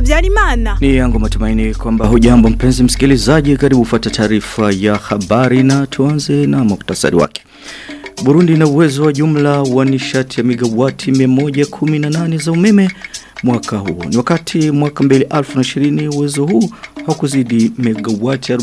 Habyarimana. Ni yangu matumaini kwamba hujambo mpenzi msikilizaji karibu ufuate taarifa ya habari na tuanze na muktasari wake. Burundi ina uwezo wa jumla wa nishati ya megawati 118 za umeme mwaka huu. Ni wakati mwaka 2020 uwezo huu haukuzidi megawati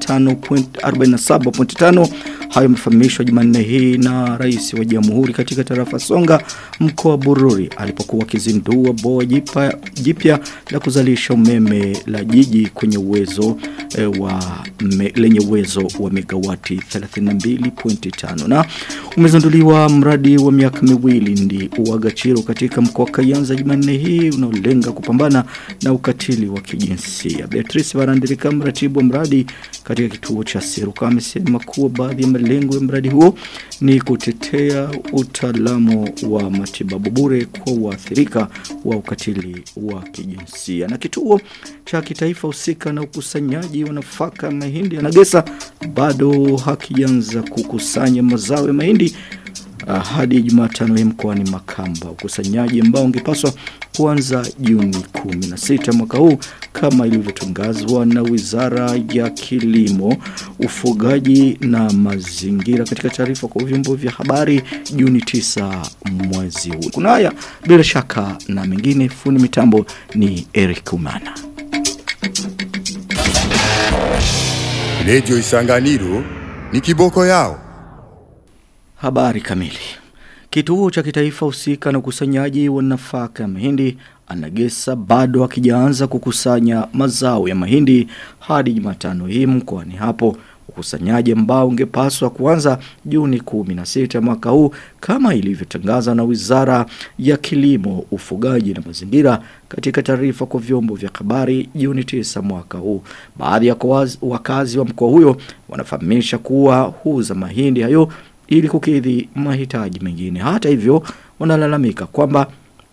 45.47.5 hayo yamefahamishwa Jumanne hii na rais wa Jamhuri katika tarafa Songa mkoa Bururi alipokuwa akizindua boa jipya jipya la kuzalisha umeme la jiji kwenye uwezo e, wa me, lenye uwezo wa megawati 32.5 na umezinduliwa mradi wa miaka miwili ndi uagachiro katika mkoa Kayanza Jumanne hii unaolenga kupambana na ukatili wa kijinsia. Beatrice Barandirika mratibu wa mradi katika kituo cha Seruka amesema kuwa baadhi ya malengo ya mradi huo ni kutetea utaalamu wa matibabu bure kwa waathirika wa ukatili wa kijinsia. Na kituo cha kitaifa husika na ukusanyaji wa nafaka mahindi ya Nagesa bado hakianza kukusanya mazao ya mahindi uh, hadi Jumatano hii mkoani Makamba. Ukusanyaji ambao ungepaswa kuanza Juni 16 mwaka huu kama ilivyotangazwa na Wizara ya Kilimo, Ufugaji na Mazingira katika taarifa kwa vyombo vya habari Juni 9 mwezi huu. Kuna haya bila shaka na mengine fundi mitambo ni Eric Umana. Redio Isanganiro ni kiboko yao. Habari kamili. Kituo cha kitaifa husika na ukusanyaji wa nafaka ya mahindi anagesa bado akijaanza kukusanya mazao ya mahindi hadi Jumatano hii mkoani hapo. Ukusanyaji ambao ungepaswa kuanza Juni 16 mwaka huu kama ilivyotangaza na Wizara ya Kilimo, Ufugaji na Mazingira katika taarifa kwa vyombo vya habari Juni 9 mwaka huu. Baadhi ya wakazi wa mkoa huyo wanafahamisha kuwa huuza mahindi hayo ili kukidhi mahitaji mengine. Hata hivyo wanalalamika kwamba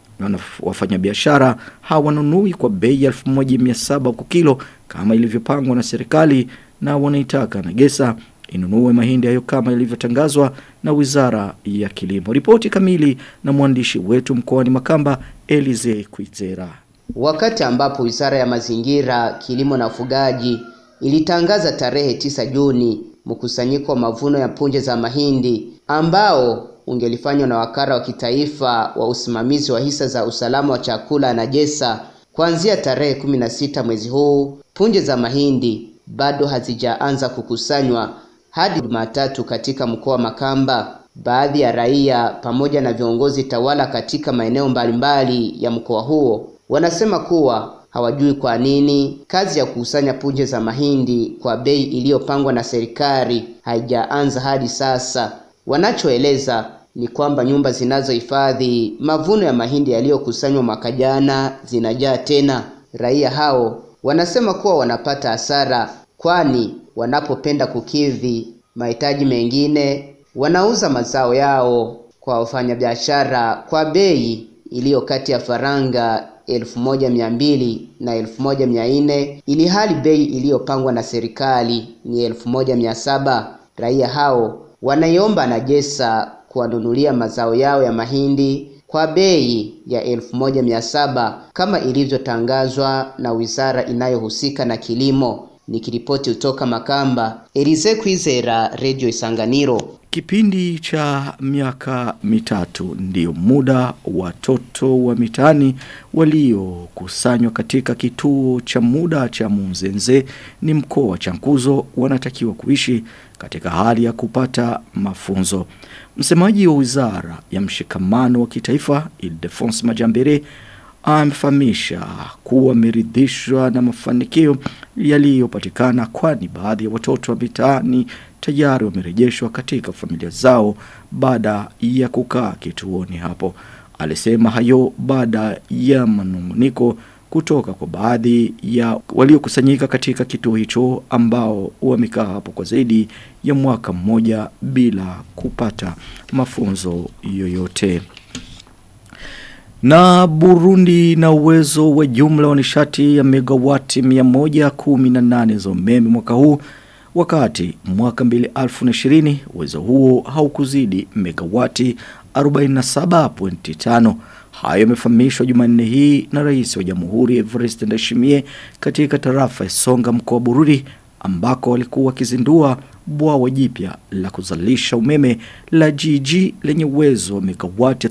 wafanyabiashara hawanunui kwa bei ya 1700 kwa kilo kama ilivyopangwa na serikali na wanaitaka Nagesa inunue mahindi hayo kama ilivyotangazwa na Wizara ya Kilimo. Ripoti kamili na mwandishi wetu mkoani Makamba Elize Kuizera. Wakati ambapo Wizara ya Mazingira, Kilimo na Ufugaji ilitangaza tarehe 9 Juni mkusanyiko wa mavuno ya punje za mahindi ambao ungelifanywa na wakara wa kitaifa wa usimamizi wa hisa za usalama wa chakula na jesa kuanzia tarehe 16 mwezi huu. Punje za mahindi bado hazijaanza kukusanywa hadi Jumatatu katika mkoa wa Makamba. Baadhi ya raia pamoja na viongozi tawala katika maeneo mbalimbali ya mkoa huo wanasema kuwa hawajui kwa nini kazi ya kukusanya punje za mahindi kwa bei iliyopangwa na serikali haijaanza hadi sasa. Wanachoeleza ni kwamba nyumba zinazohifadhi mavuno ya mahindi yaliyokusanywa mwaka jana zinajaa tena. Raia hao wanasema kuwa wanapata hasara, kwani wanapopenda kukidhi mahitaji mengine wanauza mazao yao kwa wafanyabiashara kwa bei iliyo kati ya faranga elfu moja mia mbili na elfu moja mia nne ili hali bei iliyopangwa na serikali ni elfu moja mia saba. Raia hao wanaiomba Najesa kuwanunulia mazao yao ya mahindi kwa bei ya elfu moja mia saba kama ilivyotangazwa na wizara inayohusika na kilimo. Nikiripoti kutoka Makamba, Elize Kwizera, Radio Isanganiro. Kipindi cha miaka mitatu ndio muda watoto wa mitani waliokusanywa katika kituo cha muda cha Munzenze ni mkoa wa Chankuzo wanatakiwa kuishi katika hali ya kupata mafunzo. Msemaji wa Wizara ya Mshikamano wa Kitaifa Ildefonse Majambere amefahamisha kuwa ameridhishwa na mafanikio yaliyopatikana kwani baadhi ya watoto wa mitaani tayari wamerejeshwa katika familia zao baada ya kukaa kituoni hapo. Alisema hayo baada ya manunguniko kutoka kwa baadhi ya waliokusanyika katika kituo hicho ambao wamekaa hapo kwa zaidi ya mwaka mmoja bila kupata mafunzo yoyote. Na Burundi na uwezo wa jumla wa nishati ya megawati 118 za umeme mwaka huu wakati mwaka 2020 uwezo huo haukuzidi megawati 47.5 Hayo yamefahamishwa Jumanne hii na Rais wa Jamhuri Evariste Ndayishimiye katika tarafa ya Songa mkoa wa Bururi ambako walikuwa wakizindua bwawa jipya la kuzalisha umeme la GG lenye uwezo wa megawati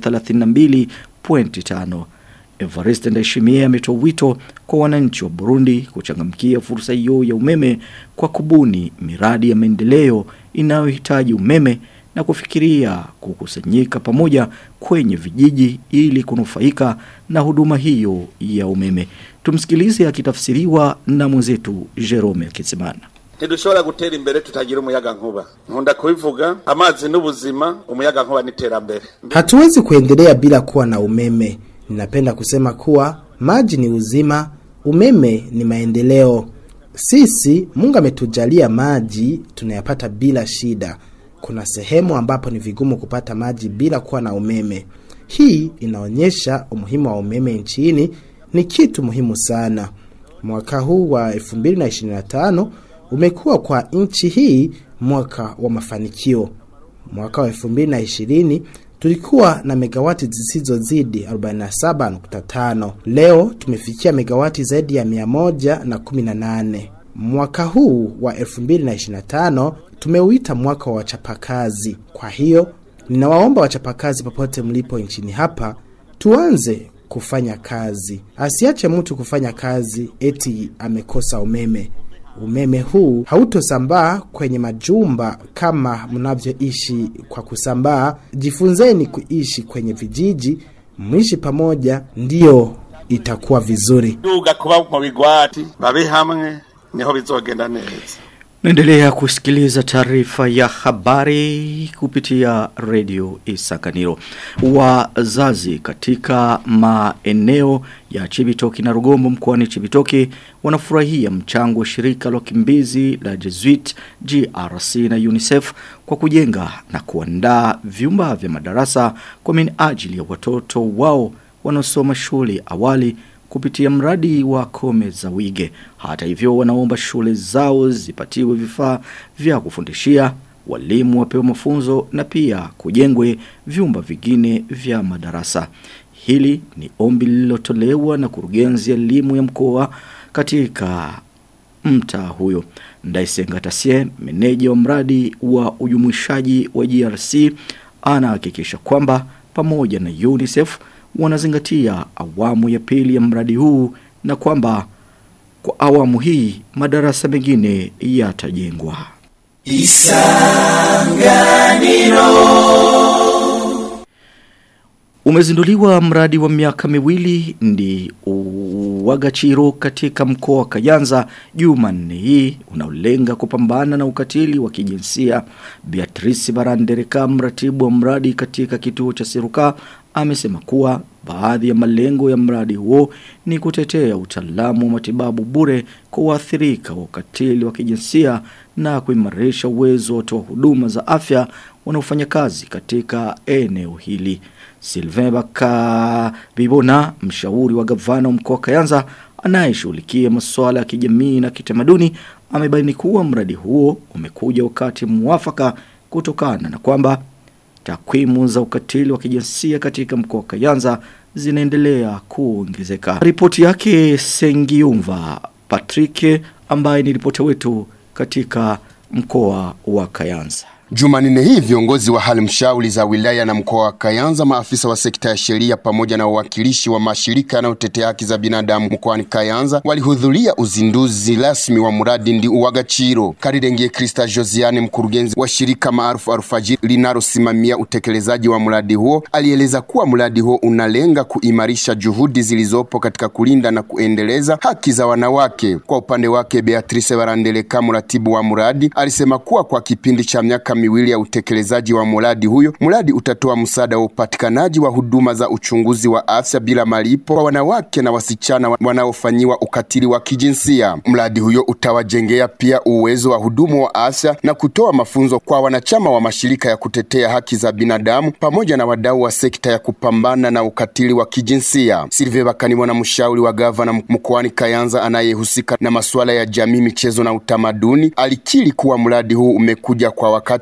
32.5. Evariste Ndayishimiye ametoa wito kwa wananchi wa Burundi kuchangamkia fursa hiyo ya umeme kwa kubuni miradi ya maendeleo inayohitaji umeme na kufikiria kukusanyika pamoja kwenye vijiji ili kunufaika na huduma hiyo ya umeme. Tumsikilize akitafsiriwa na mwenzetu Jerome Kisimana. ntidushobora gutera imbere tutagira umuyaga nkuba nkunda kubivuga amazi n'ubuzima umuyaga nkuba n'iterambere Hatuwezi kuendelea bila kuwa na umeme. Ninapenda kusema kuwa maji ni uzima, umeme ni maendeleo. Sisi Mungu ametujalia maji tunayapata bila shida. Kuna sehemu ambapo ni vigumu kupata maji bila kuwa na umeme. Hii inaonyesha umuhimu wa umeme nchini ni kitu muhimu sana. Mwaka huu wa 2025 umekuwa kwa nchi hii mwaka wa mafanikio. Mwaka wa 2020 tulikuwa na megawati zisizozidi 47.5. Leo tumefikia megawati zaidi ya 118. Mwaka huu wa 2025 tumeuita mwaka wa wachapakazi. Kwa hiyo ninawaomba wachapakazi popote mlipo nchini hapa tuanze kufanya kazi. Asiache mtu kufanya kazi eti amekosa umeme. Umeme huu hautosambaa kwenye majumba kama mnavyoishi kwa kusambaa. Jifunzeni kuishi kwenye vijiji, mwishi pamoja, ndiyo itakuwa vizuri. duga kuba mu bigwati babe hamwe niho bizogenda neza Naendelea kusikiliza taarifa ya habari kupitia redio Isakaniro. Wazazi katika maeneo ya Chibitoki na Rugombo mkoani Chibitoki wanafurahia mchango wa shirika la wakimbizi la Jesuit GRC na UNICEF kwa kujenga na kuandaa vyumba vya madarasa kwa minajili ya watoto wao wanaosoma shule awali kupitia mradi wa Kome za Wige. Hata hivyo wanaomba shule zao zipatiwe vifaa vya kufundishia, walimu wapewe mafunzo na pia kujengwe vyumba vingine vya madarasa. Hili ni ombi lililotolewa na kurugenzi ya elimu ya mkoa katika mtaa huyo. Ndaisenga Tasie, meneja wa mradi wa ujumuishaji wa GRC, anahakikisha kwamba pamoja na UNICEF wanazingatia awamu ya pili ya mradi huu na kwamba kwa awamu hii madarasa mengine yatajengwa. Umezinduliwa mradi wa miaka miwili ndi Wagachiro katika mkoa wa Kayanza Jumanne hii unaolenga kupambana na ukatili wa kijinsia. Beatrice Barandereka mratibu wa mradi katika kituo cha Siruka amesema kuwa baadhi ya malengo ya mradi huo ni kutetea utaalamu wa matibabu bure kwa waathirika wa ukatili wa kijinsia na kuimarisha uwezo wa watoa huduma za afya wanaofanya kazi katika eneo hili. Sylvain Baka Bibona, mshauri wa gavana wa mkoa wa Kayanza anayeshughulikia masuala ya kijamii na kitamaduni, amebaini kuwa mradi huo umekuja wakati mwafaka kutokana na kwamba takwimu za ukatili wa kijinsia katika mkoa wa Kayanza zinaendelea kuongezeka. Ripoti yake Sengiumva Patrick ambaye ni ripota wetu katika mkoa wa Kayanza. Jumanne hii viongozi wa halmashauri za wilaya na mkoa wa Kayanza, maafisa wa sekta ya sheria pamoja na wawakilishi wa mashirika yanayotetea haki za binadamu mkoani Kayanza walihudhuria uzinduzi rasmi wa mradi ndi Uwagachiro. Karirengie Krista Josiane, mkurugenzi wa shirika maarufu Alfajiri linalosimamia utekelezaji wa mradi huo, alieleza kuwa mradi huo unalenga kuimarisha juhudi zilizopo katika kulinda na kuendeleza haki za wanawake. Kwa upande wake, Beatrice Barandeleka, mratibu wa mradi, alisema kuwa kwa kipindi cha miaka miwili ya utekelezaji wa mradi huyo, mradi utatoa msaada wa upatikanaji wa huduma za uchunguzi wa afya bila malipo kwa wanawake na wasichana wanaofanyiwa ukatili wa kijinsia. Mradi huyo utawajengea pia uwezo wa hudumu wa afya na kutoa mafunzo kwa wanachama wa mashirika ya kutetea haki za binadamu pamoja na wadau wa sekta ya kupambana na ukatili wa kijinsia. Silve Bakaniwa na mshauri wa gavana mkoani Kayanza anayehusika na masuala ya jamii, michezo na utamaduni, alikiri kuwa mradi huu umekuja kwa wakati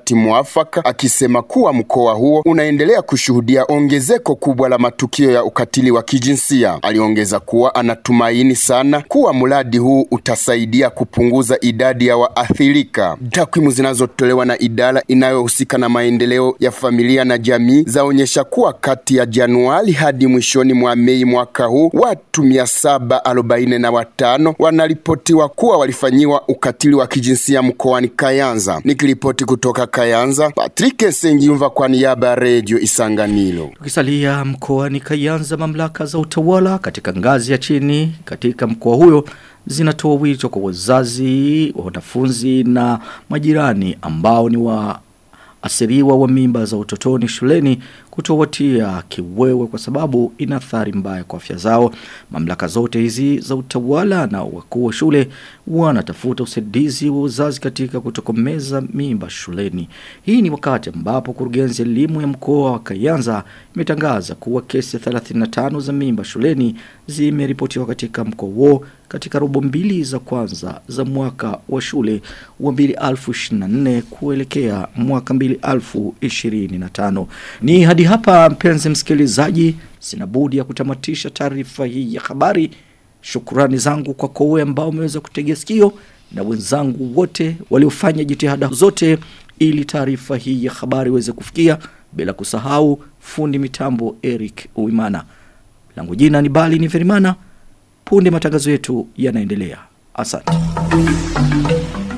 wakati mwafaka, akisema kuwa mkoa huo unaendelea kushuhudia ongezeko kubwa la matukio ya ukatili wa kijinsia. Aliongeza kuwa anatumaini sana kuwa mradi huu utasaidia kupunguza idadi ya waathirika. Takwimu zinazotolewa na idara inayohusika na maendeleo ya familia na jamii zaonyesha kuwa kati ya Januari hadi mwishoni mwa Mei mwaka huu watu mia saba arobaini na watano wanaripotiwa kuwa walifanyiwa ukatili wa kijinsia mkoani Kayanza. Nikiripoti kutoka Kayanza, Patrick Sengiumva kwa niaba ya Radio Isanganiro. Tukisalia mkoani Kayanza, mamlaka za utawala katika ngazi ya chini katika mkoa huyo zinatoa wito kwa wazazi, wanafunzi na majirani ambao ni wa asiriwa wa mimba za utotoni shuleni kutowatia kiwewe kwa sababu ina athari mbaya kwa afya zao. Mamlaka zote hizi za utawala na wakuu wa shule wanatafuta usaidizi wa uzazi katika kutokomeza mimba shuleni. Hii ni wakati ambapo kurugenzi ya elimu ya mkoa wa Kayanza imetangaza kuwa kesi 35 za mimba shuleni zimeripotiwa katika mkoa huo katika robo mbili za kwanza za mwaka wa shule wa 2024 kuelekea mwaka 2025. Ni hadi hapa mpenzi msikilizaji, sina budi ya kutamatisha taarifa hii ya habari. Shukrani zangu kwa kowe ambao umeweza kutegea sikio na wenzangu wote waliofanya jitihada zote ili taarifa hii ya habari iweze kufikia bila kusahau fundi mitambo Eric Uimana. Langu jina ni Bali ni Ferimana. Punde matangazo yetu yanaendelea. Asante.